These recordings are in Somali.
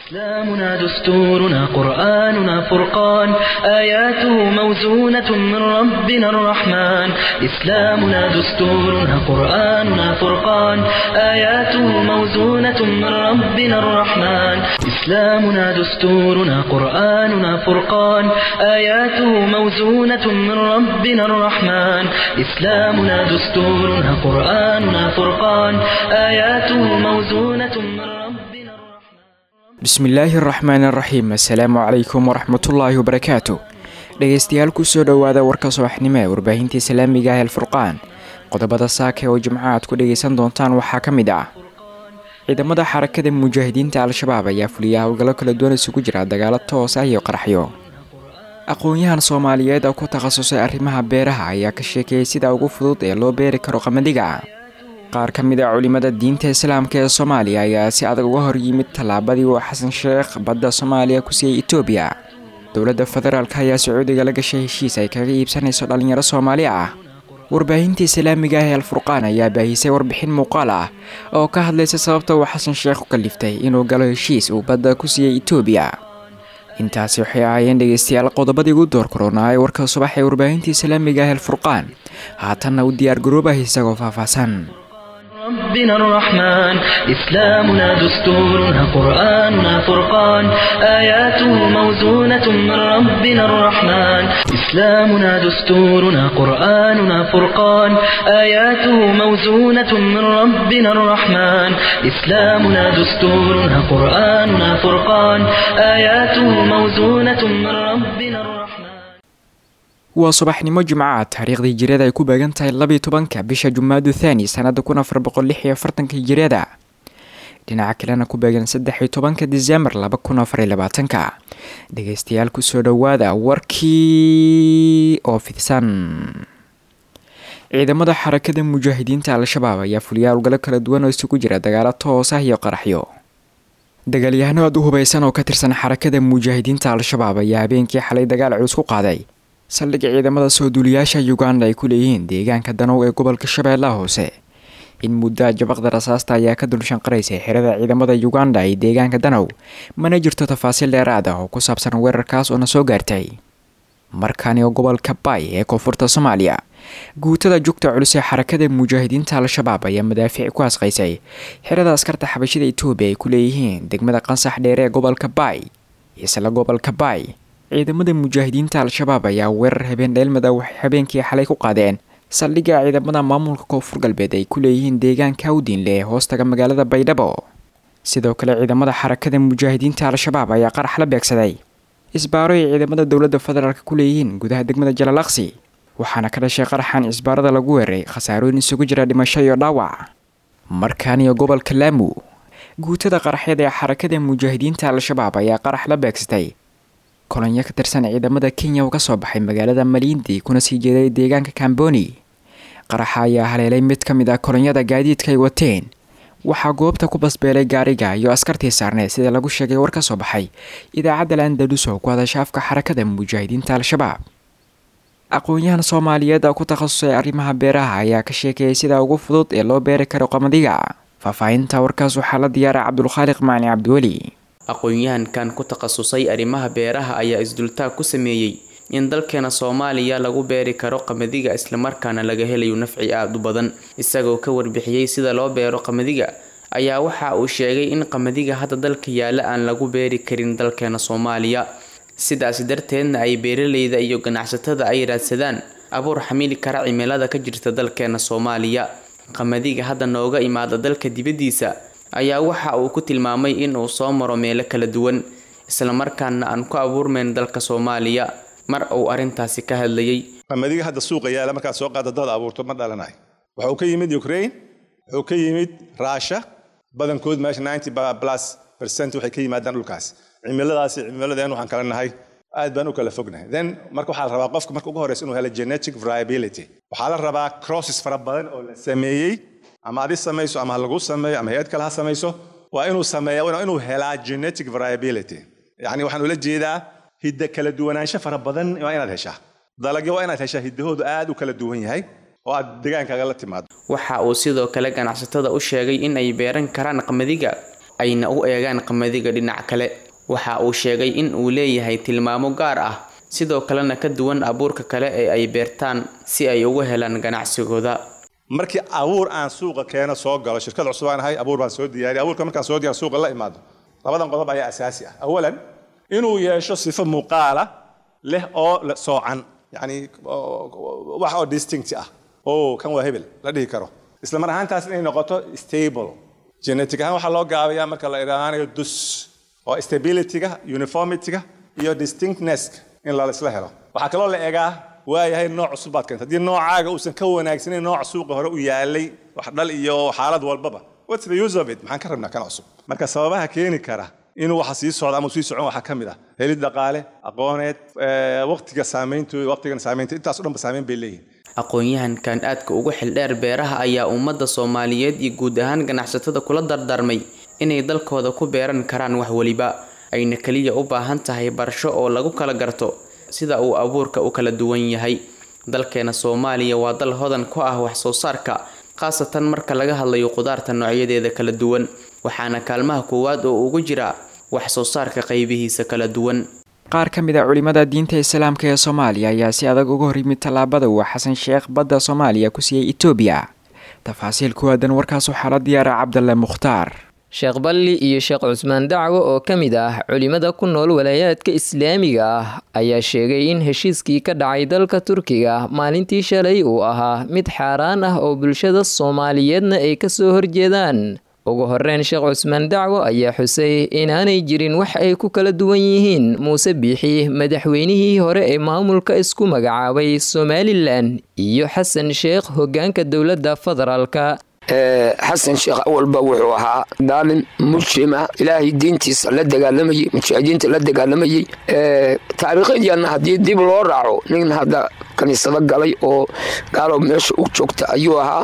إسلامنا دستورنا قرآننا فرقان آياته موزونة من ربنا الرحمن إسلامنا دستورنا قرآننا فرقان آياته موزونة من ربنا الرحمن إسلامنا دستورنا قرآننا فرقان آياته موزونة من ربنا الرحمن إسلامنا دستورنا قرآننا فرقان آياته موزونة من ربنا الرحمن bismillaahi araxmaan araxiim assalaamu calaykum waraxmatullaahi wabarakaatu dhegeystayaal kusoo dhowaada warka subaxnimo ee warbaahinta islaamiga ah alfurqaan qodobada saaka oo jimco aad ku dhegeysan doontaan waxaa ka mid ah ciidamada xarakada mujaahidiinta al-shabaab ayaa fuliya howlgallo kala duwan isugu jira dagaalo toos ah iyo qaraxyo aqoon-yahan soomaaliyeed oo ku takhasusay arrimaha beeraha ayaa ka sheekeeyey sida ugu fudud ee loo beeri karo qamadiga qaar ka mid a culimada diinta islaamka ee soomaaliya ayaa si adag uga hor yimid tallaabadii uu xasan sheekh badda soomaaliya ku siiyey etoobiya dowladda federaalk ayaa sacuudiga la gashay heshiis ay kaga iibsanayso dhallinyaro soomaali ah warbaahinta islaamiga ah ee alfurqaan ayaa baahisay warbixin muuqaal ah oo ka hadlaysa sababta uu xasan sheekh u kaliftay inuu galo heshiis uu badda ku siiyey etoobiya intaasi waxay ahaayeen dhegeystayaal qodobadii ugu door koronaa ee warka subax ee warbaahinta islaamiga ah alfurqaan haatanna u diyaar garoobah isagoo faahfaahsan ربنا الرحمن إسلامنا دستورنا قرآننا فرقان آياته موزونة من ربنا الرحمن إسلامنا دستورنا قرآننا فرقان آياته موزونة من ربنا الرحمن إسلامنا دستورنا قرآننا فرقان آياته موزونة من ربنا الرحمن waa subaxnimo jimcaha taariikhdii hijiriyada ay ku beegan tahay labiiyo tobanka bisha jumaadu thaani sanada kun afar boqol lix iyo afartanka hijiriyada dhinaca kalena ku beegan saddex iyo tobanka disembar laba kun afar iyo labaatanka dhegeystayaal kusoo dhowaada warkii oo fidsan ciidamada xarakada mujaahidiinta al-shabaab ayaa fuliya howlgallo kala duwan oo isugu jira dagaalo toos ah iyo qaraxyo dagaalyahano aad u hubaysan oo ka tirsan xarakada mujaahidiinta al-shabaab ayaa habeenkii xalay dagaal culus ku qaaday saldhigga ciidamada soo duuliyaasha uganda ay ku leeyihiin deegaanka danow ee gobolka shabeellaha hoose in muddo jabaqda rasaasta ayaa ka dulshanqaraysay xerada ciidamada uganda ee deegaanka danow mana jirto tafaasiil dheeraad ah oo ku saabsan weerarkaas oo na soo gaartay markani oo gobolka bay ee koonfurta soomaaliya guutada jugta culus ee xarakada mujaahidiinta al-shabaab ayaa madaafiic ku asqaysay xerada askarta xabashida etoobiya ay ku leeyihiin degmada qansax dheere ee gobolka bay isla gobolka bay ciidamada mujaahidiinta al-shabaab ayaa weerar habeen dheelmada waxay habeenkii xalay ku qaadeen saldhigga ciidamada maamulka koonfur galbeed ay ku leeyihiin deegaanka awdiinle ee hoostaga magaalada baydhabo sidoo kale ciidamada xarakada mujaahidiinta al-shabaab ayaa qarax la beegsaday isbaaro ay ciidamada dowladda federaalk ku leeyihiin gudaha degmada jalalaksi waxaana ka dhashay qaraxan isbaarada lagu weeray khasaarooyin isugu jira dhimasho iyo dhaawac markaaniyo gobolka laamu guutada qaraxyada ee xarakada mujaahidiinta al-shabaab ayaa qarax la beegsatay kolonyo ka tirsan ciidamada kenya oo kasoo baxay magaalada maliindi kuna sii jeeday deegaanka kamboni qaraxa ayaa haleelay mid ka mid ah kolonyada gaadiidka ay wateen waxaa goobta ku basbeelay gaariga iyo askartii saarneed sida lagu sheegay war ka soo baxay idaacadda landalus oo ku hadasha afka xarakada mujaahidiinta al-shabaab aqoon-yahan soomaaliyeed oo ku takhasusay arrimaha beeraha ayaa ka sheekeeyay sida ugu fudud ee loo beeri karo qamadiga faahfaahinta warkaas waxaa la diyaaray cabdulkhaaliq macni cabdiweli aqoon-yahankan ku takhasusay arrimaha beeraha ayaa isdultaag ku sameeyey in dalkeena soomaaliya lagu beeri karo qamadiga islamarkaana laga helayo nafci aada u badan isagoo ka warbixiyey sida loo beero qamadiga ayaa waxa uu sheegay in qamadiga hadda dalka yaalla aan lagu beeri karin dalkeena soomaaliya sidaasi darteedna ay beeraleyda iyo ganacsatada ay raadsadaan abuur xamili kara cimilada ka jirta dalkeena soomaaliya qamadiga hadda nooga imaada dalka dibaddiisa ayaa waxa uu ku tilmaamay in uu soo maro meelo kala duwan islamarkaana aan ku abuurmayn dalka soomaaliya mar uu arrintaasi ka hadlayay qamadiga hadda suuqa yaala markaad soo qaada dad abuurto ma dhalanayo wuxuu ka yimid ukraine wuxuu ka yimid russia badankood meesha ninety plus percent waxay ka yimaadaan dhulkaas cimiladaasi cimiladeen waxaan kala nahay aad baan u kala fognahay then marka waxaa la rabaa qofka marka ugu horeysa inuu helo genetic variability waxaa la rabaa crosses fara badan oo la sameeyey ama adi samayso ama ha lagu sameeyo ama hay-ad kale ha samayso waa inuu sameeya waa inuu helaa genetic variability yacni waxaan ula jeedaa hidda kala duwanaansho fara badan waa inaad heshaa dalagyo waa inaad heshaa hiddahoodu aad u kala duwan yahay oo aad degaankaaga la timaado waxa uu sidoo kale ganacsatada u sheegay in ay beeran karaan qamadiga ayna u eegaan qamadiga dhinac kale waxa uu sheegay in uu leeyahay tilmaamo gaar ah sidoo kalena ka duwan abuurka kale ee ay beertaan si ay uga helaan ganacsigooda markii abuur aan suuqa keeno soo galo shirkad cusub aan ahay abuur baan soo diyaariya abuurka markaan soo diyaar suuqa la imaado labadan qodob ayaa asaasi ah awalan inuu yeesho sifo muuqaala leh oo soocan yacni wax oo distinct ah oo kan waa hebel la dhihi karo isla mar ahaantaas inay noqoto stable genetic ahaan waxaa loo gaabayaa marka la idhaahanayo dus oo stabilityga uniformityga iyo distinctnesska in laisla helo waxaa kaloo la egaa waayahay nooc cusub baad keenta haddii noocaaga uusan ka wanaagsanayn nooc suuqa hore u yaalay wax dhal iyo xaalad walbaba what's the use of it maxaan ka rabnaa kan cusub marka sababaha keeni kara inuu waxa sii socdo ama sii socon waxaa ka mid ah helid dhaqaale aqooneed waqtiga saameyntooda waqtigan saameynta intaas o dhanba saameyn bay leeyihin aqoon-yahankan aadka ugu xildheer beeraha ayaa ummadda soomaaliyeed iyo guud ahaan ganacsatada kula dardaarmay inay dalkooda ku beeran karaan wax weliba ayna keliya u baahan tahay barasho oo lagu kala garto sida uu abuurka u kala duwan yahay dalkeena soomaaliya waa dal hodan ku ah wax soo saarka khaasatan marka laga hadlayo qudaarta noocyadeeda kala duwan waxaana kaalmaha koowaad oo ugu jira wax soo saarka qaybihiisa kala duwan qaar ka mid a culimada diinta islaamka ee soomaaliya ayaa si adag uga hor yimid tallaabada uu xasan sheekh badda soomaaliya ku siiyey etoobiya tafaasiil ku aadan warkaas waxaa la diyaara cabdalle mukhtaar sheekh balli iyo sheekh cusmaan dacwo oo ka mid ah culimada ku nool walaayaadka islaamiga ah ayaa sheegay in heshiiskii ka dhacay dalka turkiga maalintii shalay uu ahaa mid xaaraan ah oo bulshada soomaaliyeedna ay kasoo horjeedaan ugu horeyn sheekh cusmaan dacwo ayaa xusay inaanay jirin wax ay ku kala duwan yihiin muuse biixi madaxweynihii hore ee maamulka isku magacaabay somalilan iyo xasan sheekh hogaanka dowladda federaalka xasan sheekh awalba wuxuu ahaa daalin mujrima ilaahay diintiisa la dagaalamayey mujaahidiinta la dagaalamayey taariikhadiana haddii dib loo raaco nin hadda kaniisado galay oo gaalo meesha u joogta ayuu ahaa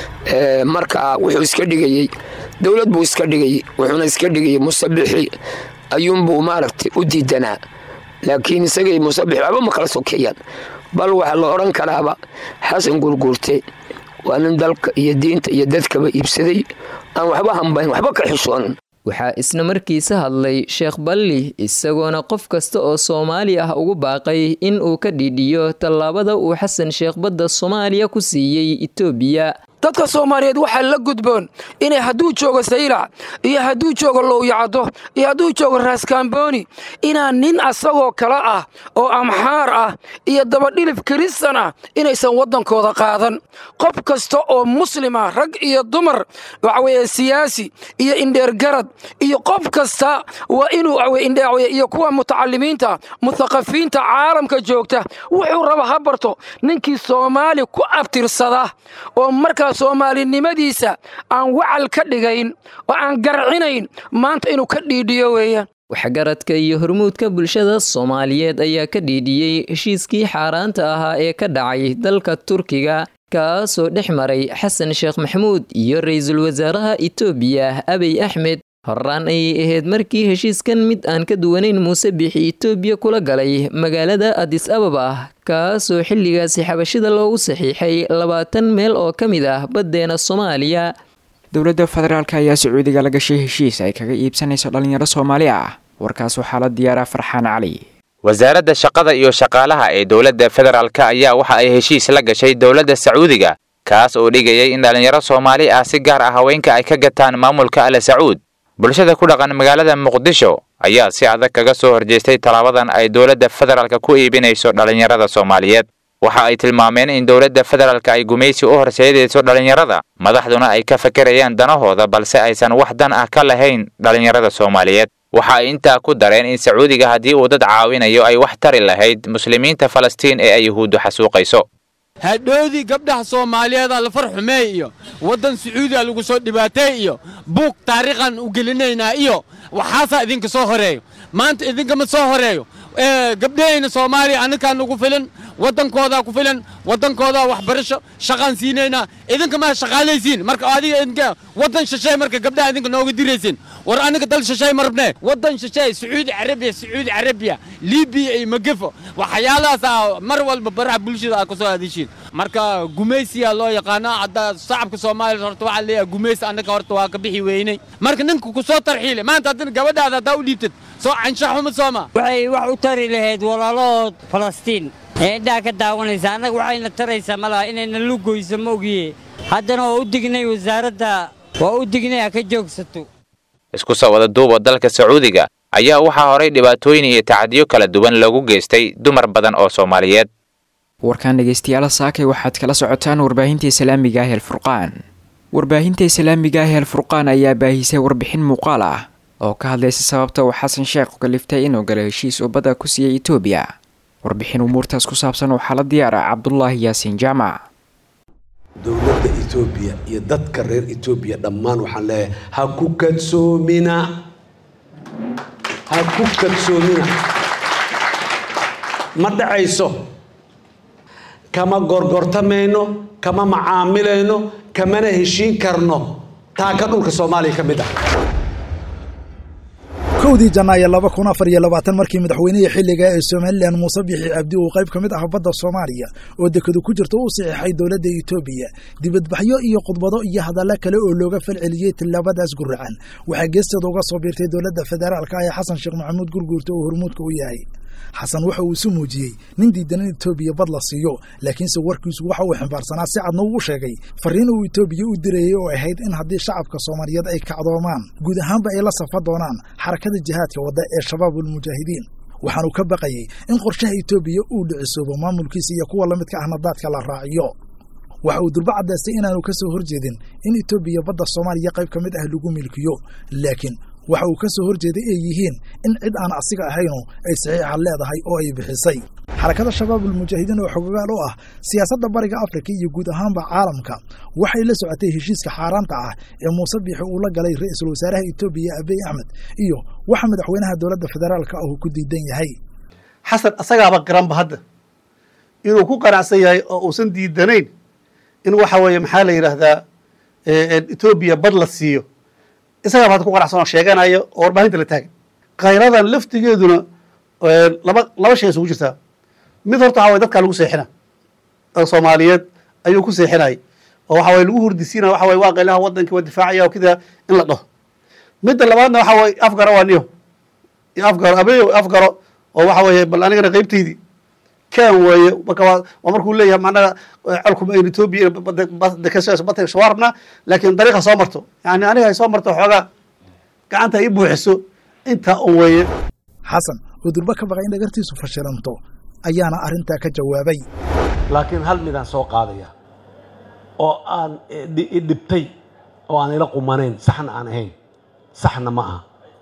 marka wuxuu iska dhigayey dowlad buu iska dhigayey wuxuuna iska dhigayey musabixi ayuunbuu maaragtay u diidanaa laakiin isagay musabixi waxba ma kala sokeeyaan bal waxaa la odhan karaaba xasan gurguurte waa nin dalka iyo diinta iyo dadkaba iibsaday aan waxba hambayn waxba ka xishoonin waxaa isna markiisa hadlay sheekh balli isagoona qof kasta oo soomaali ah ugu baaqay in uu ka dhiidhiyo tallaabada uu xasan sheekh badda soomaaliya ku siiyey itoobiya dadka soomaaliyeed waxaa la gudboon inay hadduu joogo saylac iyo hadduu joogo lowyacaddo iyo hadduu joogo raaskaambooni inaan nin asagoo kale ah oo amxaar ah iyo dabadhilif kiristan ah inaysan waddankooda qaadan qof kasta oo muslima rag iyo dumar waxaweye siyaasi iyo indheergarad iyo qof kasta waa inuu iyo kuwa mutacalimiinta muthaqafiinta caalamka joogta wuxuu raba ha barto ninkii soomaali ku abtirsada oo markaa soomaalinimadiisa aan wacal ka dhigayn oo aan garcinayn maanta inuu ka dhiidhiyo weeyaan waxgaradka iyo hormuudka bulshada soomaaliyeed ayaa ka dhiidhiyey heshiiskii xaaraanta ahaa ee ka dhacay dalka turkiga kaasoo dhex maray xasan sheekh maxamuud iyo ra-iisul wasaaraha itoobiya abiy axmed horaan ayay ahayd markii heshiiskan mid aan ka duwanayn muuse biixi itoobiya kula galay magaalada adis ababa kaasoo xilligaasi xabashida loogu saxiixay labaatan meel oo ka mid ah baddeena soomaaliya dowladda federaalk ayaa sacuudiga la gashay heshiis ay kaga iibsanayso dhalinyaro soomaali ah warkaas waxaa la diyaaraa farxaan cali wasaaradda shaqada iyo shaqaalaha ee dowladda federaalk ayaa waxa ay heshiis la gashay dowladda sacuudiga kaas oo dhigayay in dhalinyaro soomaali ah si gaar ah haweenka ay ka gataan maamulka ale sacuud bulshada ku dhaqan magaalada muqdisho ayaa si adag kaga soo horjeestay tallaabadan ay dowladda federaalka ku iibinayso dhalinyarada soomaaliyeed waxa ay tilmaameen in dowladda federaalka ay gumaysi u horseedayso dhalinyarada madaxduna ay ka fakerayaan danahooda balse aysan wax dan ah ka lahayn dhalinyarada soomaaliyeed waxa ay intaa ku dareen in sacuudiga haddii uu dad caawinayo ay wax tari lahayd muslimiinta falastiin ee ay yuhuuddu xasuuqayso hadhoodii gabdhaha soomaaliyeeda lafar xumeey iyo waddan sacuudiga lagu soo dhibaatay iyo buug taariikhan u gelinaynaa iyo waxaasaa idinka soo horeeyo maanta idinkama soo horeeyo gabdhahayna soomaaliya annakaa nagu filan waddankoodaa ku filan waddankoodaa waxbarasho shaqaan siinaynaa idinka maa shaqaalaysiin marka adiga idinka waddan shisheey marka gabdhaha idinka nooga diraysiin war aniga dal shisheey ma rabnee waddan shisheey sacuudi carabiya sacuudi carabiya libiya iyo magefo waxyaalahaas ah mar walba baraha bulshada aad kusoo aadishiin marka gumaysiyaa loo yaqaanaa hadda shacabka soomaaliya horta waxaa leeyahay gumaysi annaka horta waa ka bixi weynay marka ninka ku soo tarxiile maanta haddana gabadhaada haddaa u dhiibtad soo canshaxuma sooma waxay wax u tari lahayd walaalahood falastiin ee indhaha ka daawanaysa annaga waxayna taraysaa malaha inayna lugoyso ma ogiye haddana waa u dignay wasaaradda waa u dignay ha ka joogsato isku soo wada duuba dalka sacuudiga ayaa waxaa horay dhibaatooyin iyo tacadiyo kala duwan loogu geystay dumar badan oo soomaaliyeed warkaan dhegaystayaal saakay waxaad kala socotaan warbaahinta islaamiga ah ee alfurqaan warbaahinta islaamiga ah ee alfurqaan ayaa baahisay warbixin muuqaal ah oo ka hadlaysa sababta uu xasan sheekh kaliftay inuu galo heshiis uu badda ku siiyey etoobiya warbixin umuurtaas ku saabsan waxaa la diyaara cabdulaahi yaasiin jaamac dowladda etoobiya iyo dadka reer etoobiya dhammaan waxaan leeyahay ha ku kadsoomina ha ku kadsoomina ma dhacayso kama gorgortamayno kama macaamilayno kamana heshiin karno taa ka dhulka soomaaliya ka mid ah kowdii janaayo laba kun afar iyo labaatan markii madaxweynihii xilliga ee somalilan muuse bixi cabdi uu qayb ka mid ah badda soomaaliya oo dekadu ku jirta u saxiixay dowladda etoobiya dibadbaxyo iyo khudbado iyo hadalla kale oo looga falceliyey tillaabadaas guracan waxaa geesteeda uga soo biirtay dowladda federaalka ee xasan sheekh maxamuud gurguurta oo hormuudka u yahay xasan waxa uu isu muujiyey nin diidan in etoobiya bad la siiyo laakiinse warkiisu waxa uu ximbaarsanaa si cadna uu sheegay farriin uu etoobiya u dirayey oo ahayd in haddii shacabka soomaaliyeed ay kacdoomaan guud ahaanba ay la safa doonaan xarakada jihaadka wadda ee shabaabulmujaahidiin waxaanu ka baqayey in qorshaha etoobiya uu dhicisoobo maamulkiisa iyo kuwa lamidka ahna daadka la raaciyo waxa uu durba caddaystay inaanu ka soo horjeedin in etoobiya badda soomaaliya qayb ka mid ah lagu milkiyo laakiin waxa uu ka soo horjeeday ay yihiin in cid aan asiga ahaynu ay saxiixa leedahay oo ay bixisay xarakada shabaabulmujaahidiin oo xogogaal u ah siyaasadda bariga afrika iyo guud ahaanba caalamka waxay la socotay heshiiska xaaraanta ah ee muuse biixi uu la galay ra-iisul wasaaraha etoobiya abiy axmed iyo waxa madaxweynaha dowladda federaalka ah uu ku diidan yahay xasan asagaaba garanba hadda inuu ku qanacsan yahay oo uusan diidanayn in waxa weeye maxaa la yidhaahdaa etoobiya bad la siiyo isagaaba hadda ku qanacsan oo sheeganayo oo warbaahinta la taagan khayradan laftigeeduna laba laba shay isugu jirtaa mid horta waxa waye dadkaa lagu seexina oo soomaaliyeed ayuu ku seexinayay oo waxa waye lagu hurdisiinaya waxa waye waa qaylaha wadankii waa difaacaya oo kida in la dhaho midda labaadna waxa waye afgaro waa niyo iyo afgaro abeyo afgaro oo waxa weeye bal anigana qaybtaydii kan weeye marka waa waa markuu leeyahay macnaha colkuma ayn etoobiya badda soo rabnaa laakiin dariiqa soo marto yani aniga ay soo marto xoogaa gacanta ay buuxiso intaa un weeye xasan oo durba ka baqay in dhagartiisu fashilanto ayaana arrintaa ka jawaabay laakiin hal midaan soo qaadaya oo aan idhibtay oo aan ila qumanayn saxna aan ahayn saxna ma aha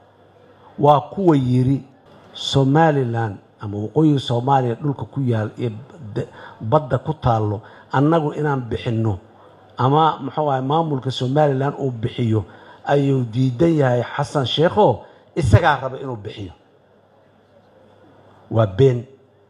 waa kuwa yidhi somalilan ama waqooyiga soomaaliya dhulka ku yaal ee badda ku taallo annagu inaan bixinno ama muxuu ahay maamulka somalilan uu bixiyo ayuu diidan yahay xasan sheekho isagaa raba inuu bixiyo waa been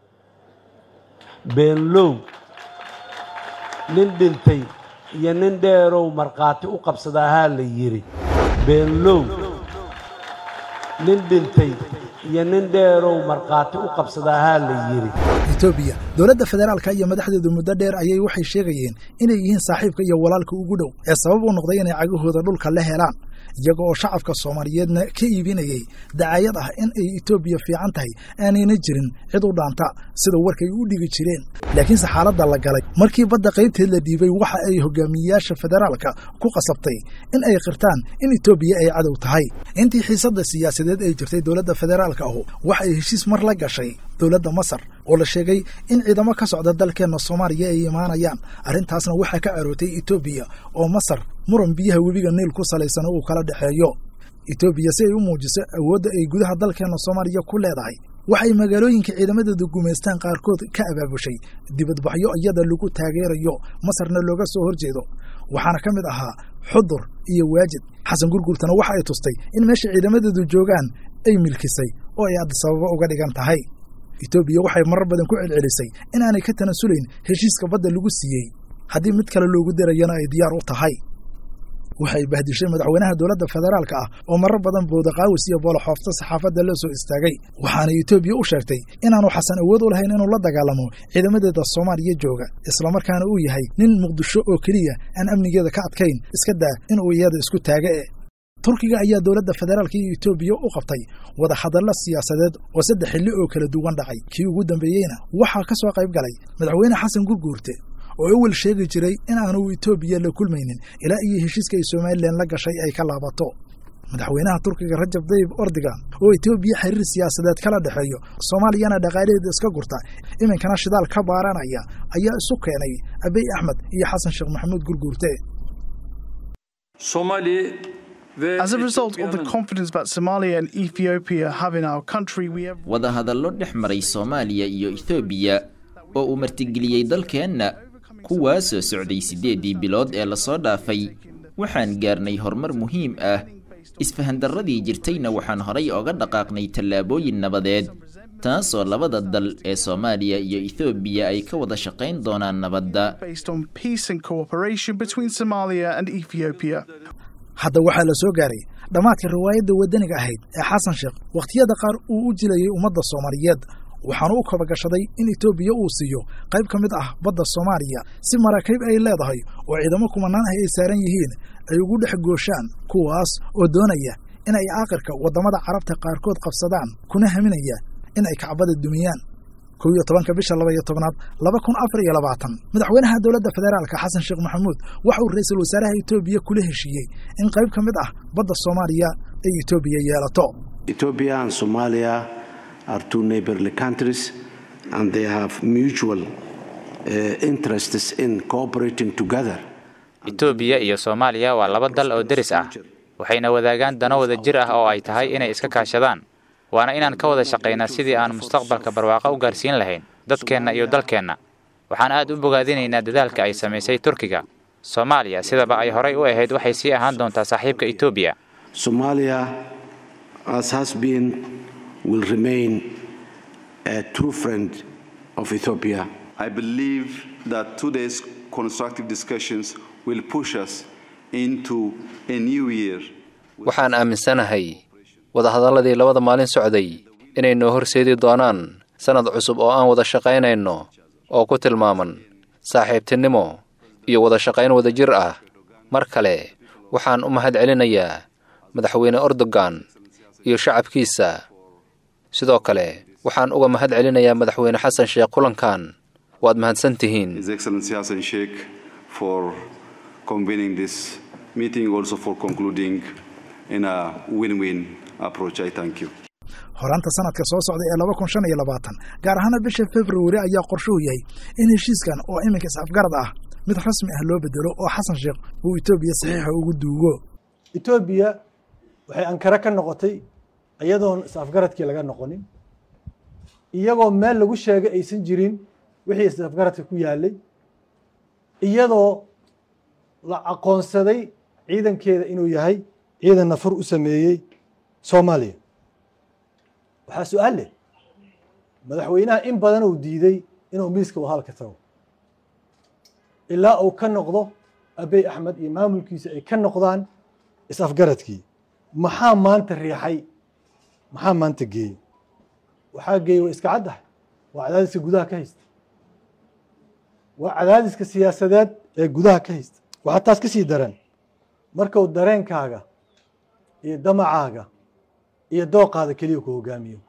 beenlow nin dhintay iyo nin dheerow markhaati u qabsadaahaa la yidhi beenlow nin dhintay iyo nin dheerow markhaati u qabsadaahaa la yidhi etoobiya dowladda federaalka iyo madaxdeedu muddo dheer ayay waxay sheegayeen inay yihiin saaxiibka iyo walaalka ugu dhow ee sabab u noqday inay cagahooda dhulka la helaan iyaga oo shacabka soomaaliyeedna ka iibinayay dacaayad ah in ay etoobiya fiican tahay aanayna jirin cid u dhaanta sida warkay u dhigi jireen laakiinse xaaladda la galay markii badda qaybteed la dhiibay waxa ay hogaamiyeyaasha federaalka ku qasabtay in ay qirtaan in etoobiya ay cadow tahay intii xiisadda siyaasadeed ay jirtay dowladda federaalka ahu waxa ay heshiis mar la gashay dowladda masar oo la sheegay in ciidamo ka socda dalkeenna soomaaliya ay imaanayaan arrintaasna waxaa ka arootay etoobiya oo masar muran biyaha webiga niil ku salaysan uu kala dhexeeyo etoobiya si ay u muujiso awoodda ay gudaha dalkeenna soomaaliya ku leedahay waxay magaalooyinka ciidamadeedu gumaystaan qaarkood ka abaabushay dibadbaxyo iyada lagu taageerayo masarna looga soo horjeedo waxaana ka mid ahaa xudur iyo waajid xasan gurgurtana waxa ay tustay in meesha ciidamadeedu joogaan ay milkisay oo ay adisababo uga dhigan tahay etoobiya waxay marar badan ku celcelisay inaanay ka tanasulayn heshiiska badda lagu siiyey haddii mid kale loogu darayana ay diyaar u tahay waxay bahdishay madaxweynaha dowladda federaalka ah oo marar badan boodaqaawis iyo booloxoofta saxaafadda la soo istaagay waxaana etoobiya u sheegtay inaanu xasan awood u lahayn inuu la dagaalamo ciidamadeeda soomaaliya jooga islamarkaana uu yahay nin muqdisho oo keliya aan amnigeeda ka adkayn iska daa inuu iyada isku taaga e turkiga ayaa dowladda federaalka iyo etoobiya u qabtay wada hadallo siyaasadeed oo saddex xilli oo kala duwan dhacay kii ugu dambeeyeyna waxaa ka soo qayb galay madaxweyne xasan gurguurte oo ewel sheegi jiray in aanu etoobiya la kulmaynin ilaa iyo heshiiska ay somalilan la gashay ay ka laabato madaxweynaha turkiga rajab dayib ordigan oo etoobiya xiriir siyaasadeed kala dhexeeyo soomaaliyana dhaqaalaheeda iska gurta iminkana shidaal ka baaranaya ayaa isu keenay abiy axmed iyo xasan sheekh maxamuud gurguurte As a result of the confidence that Somalia and Ethiopia have in our country, we have wadahadallo dhex maray soomaaliya iyo ethoobiya oo uu martigeliyey dalkeenna kuwaasoo socday siddeeddii bilood ee lasoo dhaafay waxaan gaarnay horumar muhiim ah isfahandarradii jirtayna waxaan horay oga dhaqaaqnay tallaabooyin nabadeed taasoo labada dal ee soomaaliya iyo ethoobiya ay ka wada shaqayn doonaan nabadda based on peace and cooperation between Somalia and Ethiopia. hadda waxaa la soo gaaray dhammaadka riwaayadda waddaniga ahayd ee xasan sheekh wakhtiyada qaar uu u jilayay ummadda soomaaliyeed waxaanu u kabagashaday in etoobiya uu siiyo qayb ka mid ah badda soomaaliya si maraakiib ay leedahay oo ciidamo kumanaan ah ay saaran yihiin ay ugu dhex gooshaan kuwaas oo doonaya in ay aakirka waddamada carabta qaarkood qabsadaan kuna haminaya in ay kacbada dumiyaan kow iyo tobanka bisha laba iyo tobnaad laba kun afar iyo labaatan madaxweynaha dowladda federaalka xasan sheekh maxamuud waxa uu ra-iisul wasaaraha etoobiya kula heshiiyey in qayb ka mid ah badda soomaaliya ay etoobiya yeelato Ethiopia and Somalia are two neighborly countries and they have mutual uh, interests in cooperating together. etoobiya iyo soomaaliya waa laba dal oo deris ah waxayna wadaagaan dano wada jir ah oo ay tahay inay iska kaashadaan waana inaan ka wada shaqaynaa sidii aan mustaqbalka barwaaqo u gaarsiin lahayn dadkeenna iyo dalkeenna waxaan aad u bogaadinaynaa dadaalka ay samaysay turkiga soomaaliya sidaba ay horay u ahayd waxay sii ahaan doontaa saaxiibka etoobiya Somalia, as has been, will remain a true friend of Ethiopia. I believe that today's constructive discussions will push us into a new year. waxaan aaminsanahay wadahadalladii labada maalin socday inay noo horseedi doonaan sannad cusub oo aan wada shaqaynayno oo ku tilmaaman saaxiibtinimo iyo wada shaqayn wadajir ah mar kale waxaan u mahad celinayaa madaxweyne erdogan iyo shacabkiisa sidoo kale waxaan uga mahad celinayaa madaxweyne xasan sheekh kulankan waad mahadsan tihiin His Excellency Hassan Sheikh for convening this meeting, also for concluding in a win-win approach. I thank you. horaanta sanadka soo socda ee laba kun shan iyo labaatan gaar ahaana bisha februari ayaa qorshuhu yahay in heshiiskan oo iminka is-afgarad ah mid rasmi ah loo bedelo oo xasan sheekh uu etoobiya saxiixa ugu duugo etoobiya waxay ankara ka noqotay iyadoon is-afgaradkii laga noqonin iyagoo meel lagu sheegay aysan jirin wixii is-afgaradka ku yaalay iyadoo la aqoonsaday ciidankeeda inuu yahay ciidan nafur u sameeyey soomaaliya waxaa su-aal leh madaxweynaha in badan uu diiday inuu miiska wahalka tago ilaa uu ka noqdo abey axmed iyo maamulkiisa ay ka noqdaan is-afgaradkii maxaa maanta riixay maxaa maanta geeyey waxaa geeyey waa iska caddahay waa cadaadiska gudaha ka haysta waa cadaadiska siyaasadeed ee gudaha ka haysta waxaa taas ka sii daran markuu dareenkaaga iyo damacaaga iyo dooqaada keliya ku hogaamiyo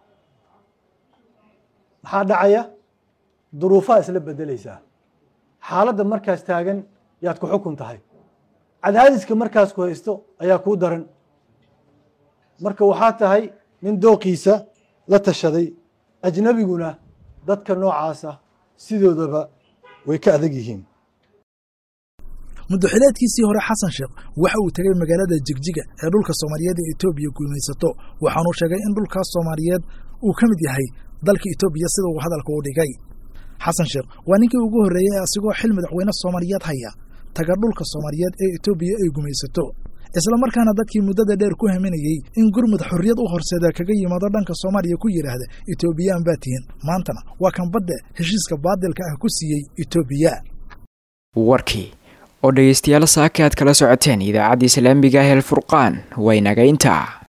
maxaa dhacaya duruufaha isla bedelaysaa xaaladda markaas taagan yaad ku xukun tahay cadaadiska markaas ku haysto ayaa kuu daran marka waxaa tahay nin dooqiisa la tashaday ajnabiguna dadka noocaasa sidoodaba way ka adag yihiin muddoxileedkiisii hore xasan sheekh waxa uu tegay magaalada jigjiga ee dhulka soomaaliyeed ee etoobiya guumaysato waxaanuu sheegay in dhulkaas soomaaliyeed uu ka mid yahay dalka etoobiya sida uu hadalka u dhigay xasan sheekh waa ninkii ugu horreeyey ee asigoo xil madaxweyne soomaaliyeed haya taga dhulka soomaaliyeed ee etoobiya ay gumaysato islamarkaana dadkii muddada dheer ku haminayey in gurmud xorriyad u horseeda kaga yimaado dhanka soomaaliya ku yidhaahda etoobiyaan baa tihin maantana waa kan badde heshiiska baadilka ah ku siiyey etoobiya warkii oo dhegaystayaal saaka aad kala socoteen idaacadda islaamiga ah el furqaan waynaga intaa